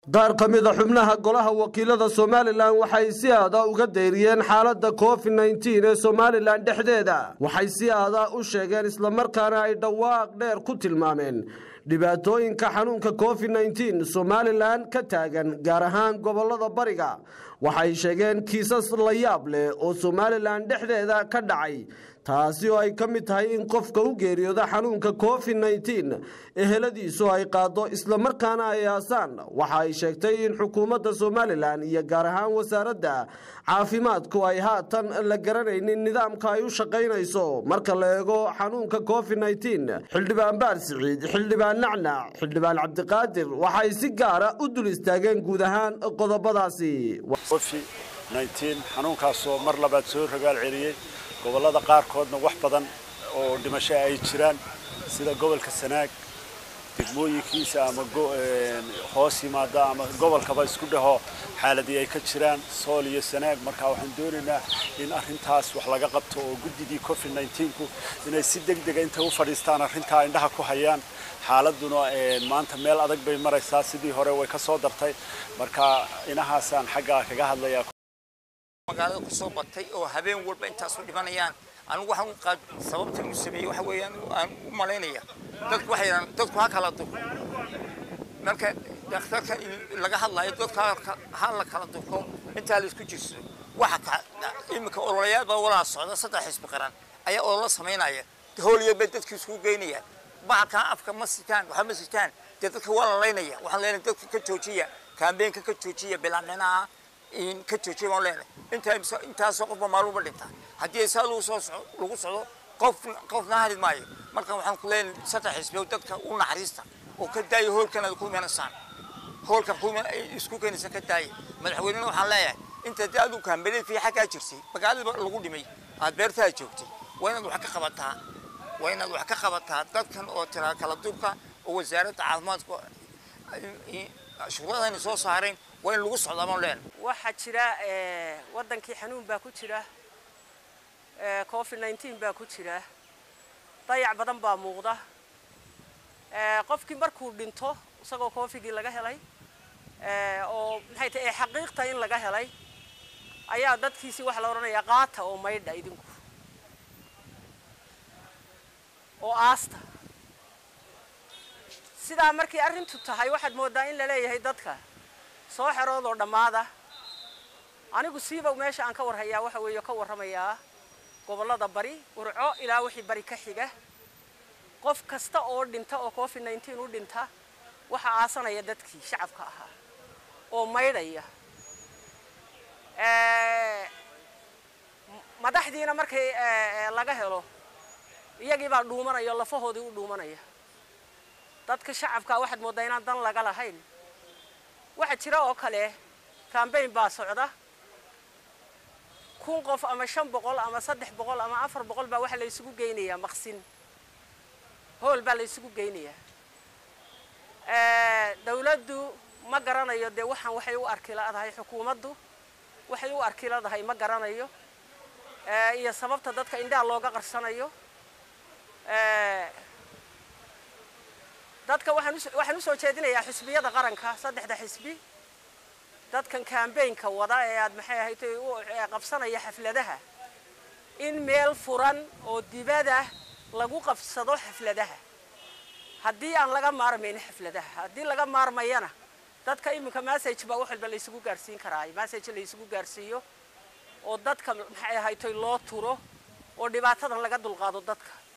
qaar ka mida xubnaha golaha wakiilada somalilan waxay si aada uga dayriyeen xaaladda covid nneteen ee somalilan dhexdeeda waxay si aada u sheegeen islamarkaana ay dhawaaq dheer ku tilmaameen dhibaatooyinka xanuunka covid nneteen somalilan ka taagan gaar ahaan gobolada bariga waxay sheegeen kiisas la yaab leh oo somalilan dhexdeeda ka dhacay taasi oo ay ka mid tahay in qofka u geeriyooda xanuunka covid nneteen eheladiisu ay qaado islamarkaana ay aasaan waxa ay sheegtay in xukuumadda somalilan iyo gaar ahaan wasaaradda caafimaadku ay haatan la garanaynin nidaamka ay u shaqaynayso marka la eego xanuunka covid nneteen xildhibaan baar siciid xildhibaan nacnac xildhibaan cabdiqaadir waxay si gaara u dul istaageen guud ahaan qodobadaasi xanuunkaasoo mar labaad soo rogaal celiyey gobollada qaarkoodna wax badan oo dhimasho ay jiraan sida gobolka sanaag degmooyinkiisa ama hoos yimaada ama gobolkaba isku dhaho xaaladii ay ka jiraan sool iyo sanaag markaa waxaan doonaynaa in arrintaas wax laga qabto oo guddidii covid nneteenku inay si deg dega intay u fadhiistaan arrintaa indhaha ku hayaan xaaladuna maanta meel adag bay maraysaa sidii hore way ka soo dartay marka inahaasaan xaggaa kaga hadlayaa magaalada ku soo batay oo habeen walba intaas u dhimanayaan anigu waxaan sababta uu sameeyey waxa weeyaan aan u malaynaya dadku waxay yidhahdaan dadku ha kala durko marka dhakhtarka laga hadlayo dadka ha la kala durko intaa la isku jirso waxa iminka ololayaal baa walaa socda saddex xisbi qaran ayaa olola samaynaya howliyad bay dadka isku geynayaan bahalkan afka ma sitaan waxa ma sitaan dee dadka waa la laynaya waxaan leenahay dadka ka joojiya kaambeenka ka joojiya bilaamicnaha in ka joojiya baan leenahay intaa intaasoo qofba maaluma dhintaa haddii saa lagu soo lagu socdo qof qofna harid maayo marka waxaan ku leenahay saddex xisbi dadka u naxariista oo ka daaya hoolkan aad ku imanasaan hoolkan ku isku keenaysa ka daaya madaxweynena waxaan leeyahay inta dee adigu kaambeled fi xaggaa jirsay magaalada lagu dhimay aad beertaa joogtay waa inaad wax ka qabataa waa inaad wax ka qabataa dadkan oo tiraa kala durka oo wasaaradda caafimaadka shuruuradani soo saareen waa in lagu socdaa baan leenahay waxaa jira waddankii xanuun baa ku jira covid nneteen baa ku jira dayac badan baa muuqda qofkii markuu dhinto isagoo covidgii laga helay oo maxay tahay xaqiiqta in laga helay ayaa dadkiisii waxaa la odhanayaa qaata oo maydha idinku oo aasta sidaa markii arrintu tahay waxaad mooddaa in la leeyahay dadka soo xeroodoo dhammaada anigu siiba meesha aan ka warhayaa waxa weeye ka warramayaa gobollada bari urco ilaa wixii bari ka xiga qof kasta oo dhinta oo covid nneteen u dhinta waxaa aasanaya dadkii shacabka ahaa oo maydhaya madaxdiina markay laga helo iyagii baa dhuumanaya oo lafahoodii u dhuumanaya dadka shacabkaa waxaad mooddaa inaan dan laga lahayn waxaa jira oo kale cambayn baa socda kun qof ama shan boqol ama saddex boqol ama afar boqol baa waxaa la isugu geynayaa maqsin hool baa la isugu geynayaa dawladdu ma garanayo dee waxaan waxay u arkiladahay xukuumaddu waxay u arkiladahay ma garanayo iyo sababta dadka indhaha looga qarsanayo dadka waxaan usoo jeedinayaa xisbiyada qaranka saddexda xisbi dadkan cambaynka wada ee aad maxay ahayd qabsanaya xafladaha in meel furan oo dibada lagu qabsado xafladaha haddii aan laga maarmayn xafladaha haddii laga maarmayana dadka iminka message baa wax walba laysugu gaarsiin karaa message laysugu gaarsiiyo oo dadka maxay ahayd loo turo oo dhibaatadan laga dulqaado dadka